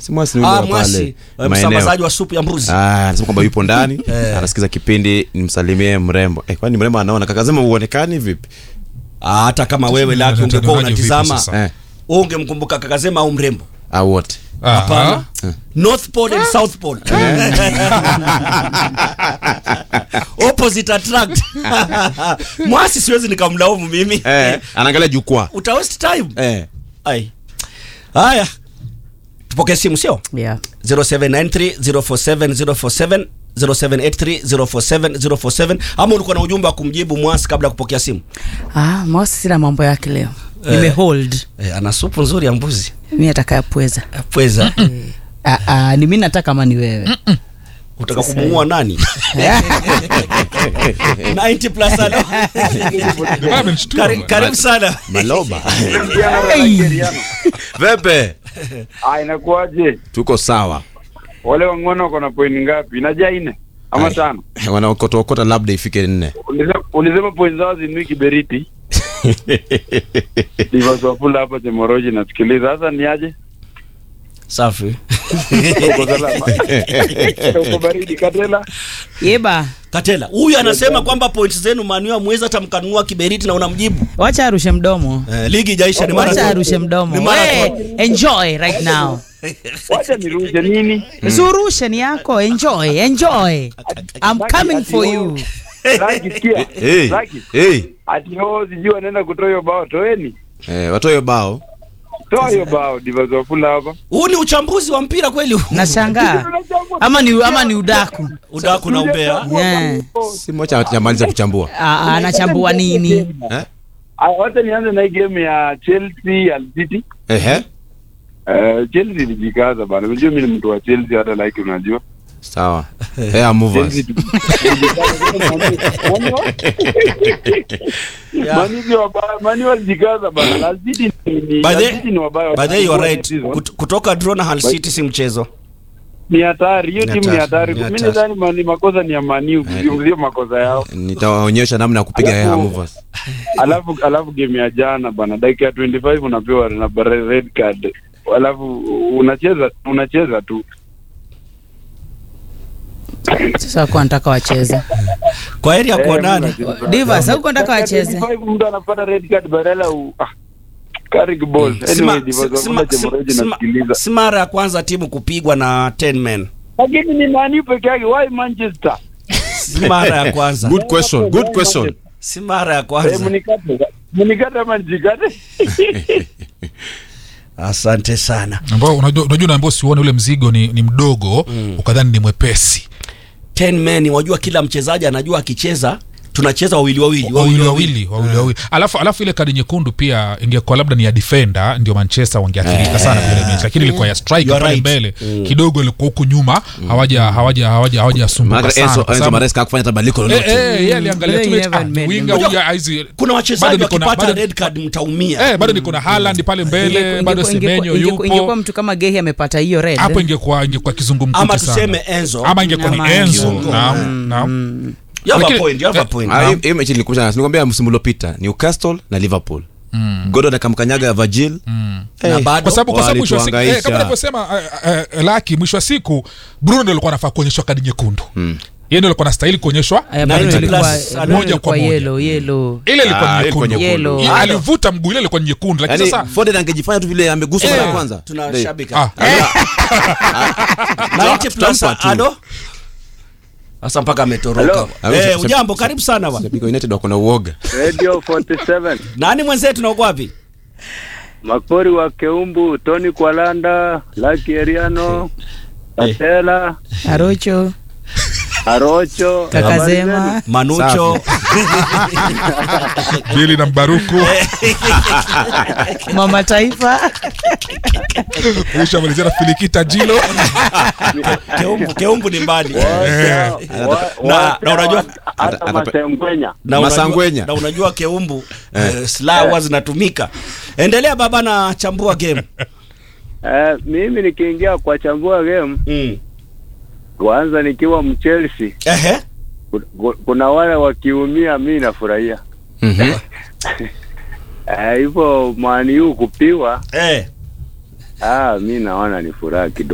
Si Mwasi ni yule Ah, wa Mwasi pale, eh, maeneo. msambazaji wa supu ya mbuzi Ah, anasema kwamba yupo ndani Eh. anasikiza kipindi nimsalimie mrembo eh, kwani mrembo anaona kakasema uonekani vipi Ah, hata kama wewe Tuna- laki ungekuwa tunaonaje vipi unatizama sasa? eh, wewe ungemkumbuka kakazema au mrembo au wote Aha. hapana north pole and south pole opposite attract mwasi siwezi nikamlaumu mimi eh, anaangalia jukwaa uta waste time eh. ai haya tupokee simu sio yeah. 0793047047 0783047047 ama ulikuwa na ujumbe wa kumjibu mwasi kabla ya kupokea simu ah, mosi sina mambo yake leo nimehold eh, ana supu nzuri ya mbuzi mi ataka pweza pweza ah, ah, ni mi nataka kama ni wewe utaka kumuua nani 90 plus alo Bwana amenishtua Kari- bwana. karibu sana maloba Hey. vepe Ah, inakuwaje? tuko sawa Wale wang'ono wako na point ngapi? Inajaa nne ama Ai. tano? wanaokotaokota labda ifike nne Ulisema- Ulisema point zao zinui kiberiti. Divaswafula hapa Chemoroji nasikiliza. Sasa ni aje? safi Uko salama? Uko baridi Katela? yeba katela huyu anasema kwamba points zenu manua mwezi hata mkanunua kiberiti na unamjibu wacha arushe mdomo eh, ligi ijaisha ni wacha marathon. arushe mdomo Ni We, marathon. enjoy right now Wacha nirushe nini? surushe ni yako enjoy enjoy I'm coming for you Raki sikia. hey. Raki. hey. Ati ho sijui wanaenda kutoa hiyo bao. Toeni. eh, watoe bao Toa hiyo bao Divaswafula hapa. huu ni uchambuzi wa mpira kweli huu? nashangaa ama ni ama ni udaku udaku na umbea yeah. si mocha hajamaliza kuchambua Ah, ah, anachambua nini eh? Ah, Wacha nianze na hii game ya Chelsea Al City. Ehe. Uh, Chelsea ilijikaza bana. Unajua mimi ni mtu wa Chelsea hata like unajua. sawa yeah, movers. Chelsea Mani ni wabaya, Mani walijikaza bana. Al City ni ni By Al the- City ni wabaya. by the way you are right Season. Kut- kutoka draw na Hull City si mchezo Ni hatari. Hiyo Ni timu ni hatari, hatari. ni Mimi hatari. nadhani mani makosa ni ya Mani ukizungumzia makosa yao. nitawaonyesha namna ya kupiga Alafu- yeah, movers. Alafu alafu game ya jana bana, dakika ya 25 unapewa na bare- red card. Alafu unacheza unacheza tu. sasa kuwa nataka wacheze kwa heri ya Eh, kuonana mnacheza. Divas, hauko nataka Dakika wacheze 25 mtu anapata red card badala u ah, carry ball. Anyway, Sima- Divas, si- hakuna sima- Chemoroji sima- nasikiliza. si mara ya kwanza timu kupigwa na 10 men lakini ni mani peke yake why manchester si mara ya kwanza good question good question si mara ya Eh, kwanza mnikate mnikate ama nijikate asante sana ambao unajua unajua unaambiwa usiuone ule mzigo ni, ni mdogo ukadhani ni mwepesi 10 men wajua kila mchezaji anajua akicheza tunacheza wawili wawili wawili wawili wawili wawili alafu alafu ile kadi nyekundu pia ingekuwa labda ni ya defender ndio manchester wangeathirika sana kwenye mechi lakini ilikuwa ya You striker are pale right. mbele kidogo ilikuwa huku nyuma hawaja hawaja hawaja hawajasumbuka Maana sana Enzo, kwa Enzo sababu- Maresca hakufanya hata badiliko Eh, lolote eh, yeye aliangalia tu Yeye mechi, ah, never winga made- huyu hizi kuna bado wachezaji niko na- wakipata bado- red card mtaumia eh, bado niko na Haaland pale mbele Ingekuwa- bado ingekuwa- Semenyo ingekuwa- ingekuwa yupo mtu kama gehi amepata hiyo red hapo ingekuwa ingekuwa ama kizungumkuti tuseme sana Enzo ama ingekuwa ni Ama Enzo kiungo. naam naam you have a Lakini- point you have a eh, point Ah, hii- hii mechi nilikumbusha nilikwambia msimu uliopita Newcastle na Liverpool Mm. Gordon akamkanyaga Virgil na bado kwa sababu kwa sababu mwisho wa siku eh, Walituhangaisha. kama unavyosema eh, eh, laki mwisho wa siku Bruno ndio alikuwa anafaa kuonyeshwa kadi nyekundu yeye ndio alikuwa anastahili kuonyeshwa Aya, Na Bruno ile ilikuwa- plus- Bruno moja ilikuwa kwa moja. yellow, yellow. ile ilikuwa Ah, ni ilikuwa nyekundu nyekundu. Ile Yellow. alivuta mguu ile ilikuwa ni nyekundu lakini yani sasa Foden angejifanya tu vile ameguswa mara ya Eh, kwanza tunashabika ah, 90 plus Tutampa tu. ado sasa mpaka ametoroka Hello. eh Shabiki- ujambo karibu sana bwana Shabiki wa United wako na uoga radio 47 nani mwenzetu na uko wapi makori wa keumbu tony kwalanda laki eriano katela arocho arocho kakazema manucho Bili na Mbaruku mama taifa kisha malizia na Filikita Jilo keumbu keumbu ni mbali Eh. Na- na unajua- hata ata- masengwenya na Masangwenya. unajua, na unajua keumbu eh, silaha huwa zinatumika endelea baba na chambua game eh, mimi nikiingia kwa chambua game mm. kwanza nikiwa mchelsea ehe ku- ku- kuna wale wakiumia mi nafurahia Mhm. Eh, hivyo maniu kupiwa eh ah, mi naona ni furaha kidogo